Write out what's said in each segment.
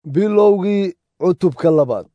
bilowgii cutubka labaad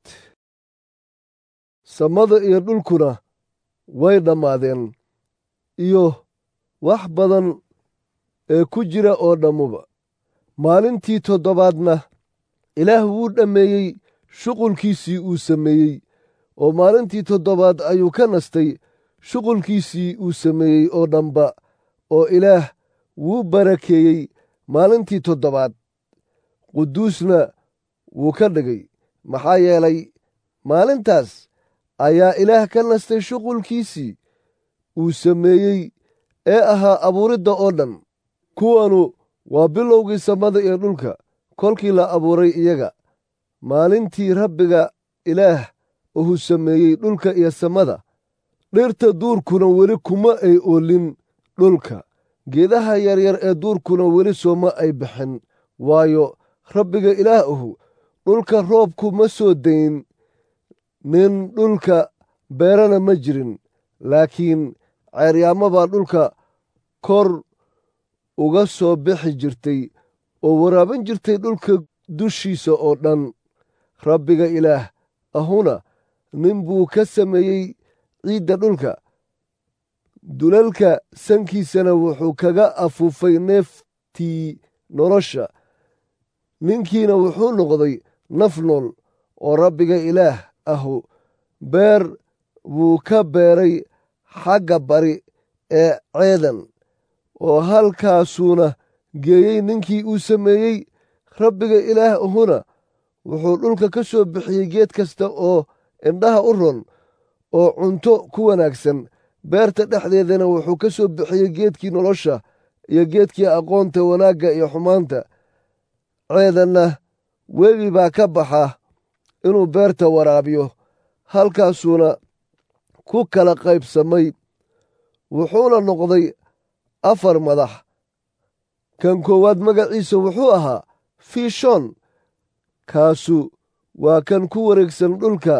samada iyo dhulkuna way dhammaadeen iyo wax badan ee ku jira oo dhammuba maalintii toddobaadna ilaah wuu dhammeeyey shuqulkiisii uu sameeyey oo maalintii toddobaad ayuu ka nastay shuqulkiisii uu sameeyey oo dhanba oo ilaah wuu barakeeyey maalintii toddobaad quduusna wuu ka dhigay maxaa yeelay maalintaas ayaa ilaah ka nastay shuqulkiisii uu sameeyey ee ahaa abuuridda oo dhan kuwanu waa bilowgii samada iyo dhulka kolkii la abuuray iyaga maalintii rabbiga ilaah uhu sameeyey dhulka iyo samada dhirta duurkuna weli kuma ay oolin dhulka geedaha yaryar ee duurkuna weli sooma ay bixin waayo rabbiga ilaah uhu dhulka roobku ma soo dayn nin dhulka beerana ma jirin laakiin ceeryaamo baa dhulka kor uga soo bixi jirtay oo waraabin jirtay dhulka dushiisa oo dhan rabbiga ilaah ahuna nin buu ka sameeyey ciidda dhulka dulalka sankiisana wuxuu kaga afuufay neeftii nolosha ninkiina wuxuu noqday naf nool oo rabbiga ilaah ahu beer buu ka beeray xagga bari ee ceedan oo halkaasuuna geeyey ninkii uu sameeyey rabbiga ilaah ahuna wuxuu dhulka ka soo bixiyey geed kasta oo indhaha u ron oo cunto ku wanaagsan beerta dhexdeedana wuxuu ka soo bixiyey geedkii nolosha iyo geedkii aqoonta wanaagga iyo xumaanta ceedanna webi baa ka baxa inuu beerta waraabiyo halkaasuuna ku kala qaybsamay wuxuuna noqday afar madax kan koowaad magaciisa wuxuu ahaa fiishon kaasu waa kan ku wareegsan dhulka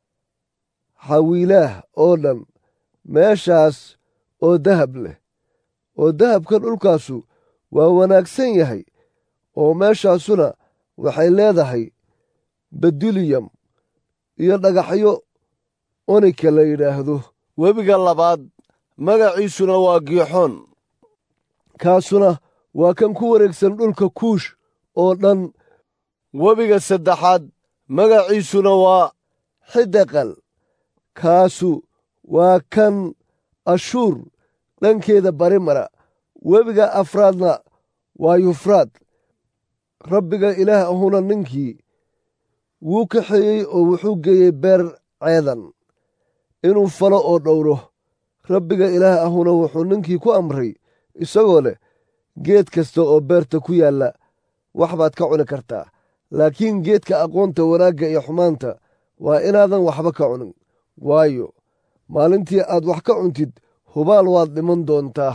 xawiilaah oo dhan meeshaas oo dahab leh oo dahabka dhulkaasu waa wanaagsan yahay oo meeshaasuna waxay leedahay beduliyam iyo dhagaxyo onika la yidhaahdo webiga labaad magaciisuna waa giixoon kaasuna waa kan ku wareegsan dhulka kuush oo dhan webiga saddexaad magaciisuna waa xidaqal kaasu waa kan ashuur dhankeeda bari mara webiga afraadna waa yufraad rabbiga ilaah ahuna ninkii wuu kaxeeyey oo wuxuu geeyey beer ceedan inuu falo oo dhowro rabbiga ilaah ahuna wuxuu ninkii ku amray isagoo leh geed kasta oo beerta ku yaalla wax baad ka cuni kartaa laakiin geedka aqoonta wanaagga iyo xumaanta waa inaadan waxba ka cunin waayo maalintii aad wax ka cuntid hubaal waad dhiman doontaa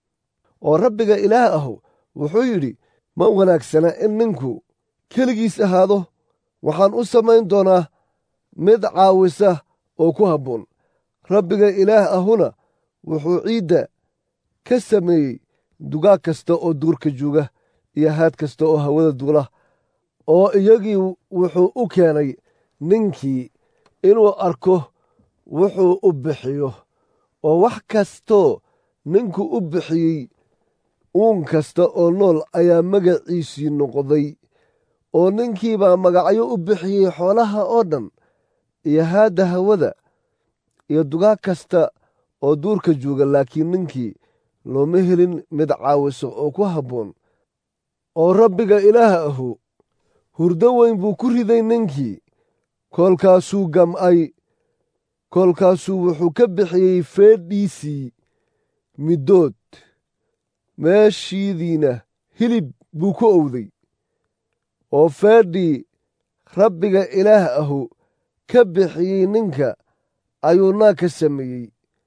oo rabbiga ilaah ahu wuxuu yidhi ma wanaagsana in ninku keligiis ahaado waxaan u samayn doonaa mid caawisa oo ku habboon rabbiga ilaah ahuna wuxuu ciidda ka sameeyey dugaag kasta oo duurka jooga iyo haad kasta oo hawada duula oo iyagii wuxuu u keenay ninkii inuu arko wuxuu u bixiyo oo wax kastoo ninku u bixiyey uun kasta oo nool ayaa magaciisii noqday oo ninkiibaa magacyo u bixiyey xoolaha oo dhan iyo haadda hawada iyo dugaag kasta oo duurka jooga laakiin ninkii looma helin mid caawiso oo ku habboon oo rabbiga ilaah ahu hurdo weyn buu ku riday ninkii koolkaasuu gam'ay koolkaasuu wuxuu ka bixiyey feedhiisii middood meeshiidiina hilib buu ku owday oo feedhii rabbiga ilaah ahu ka bixiyey ninka ayuu naag ka sameeyey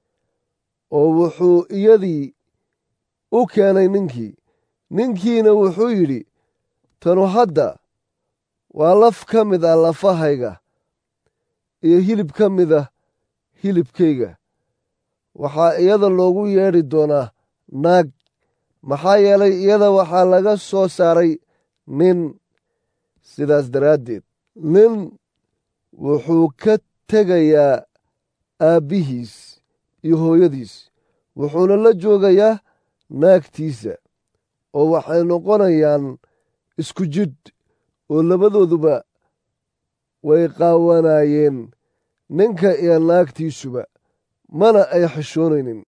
oo wuxuu iyadii u keenay ninkii ninkiina wuxuu yidhi tanu hadda waa laf ka mid ah lafahayga iyo hilib ka mid ah hilibkayga waxaa iyada loogu yeedhi doonaa naag maxaa yeelay iyada waxaa laga soo saaray nin sidaas daraaddeed nin wuxuu ka tegayaa aabbihiis iyo hooyadiis wuxuuna la joogayaa naagtiisa oo waxay noqonayaan isku jidh oo labadooduba way qaawanaayeen ninka iyo naagtiisuba mana ay xishoonaynin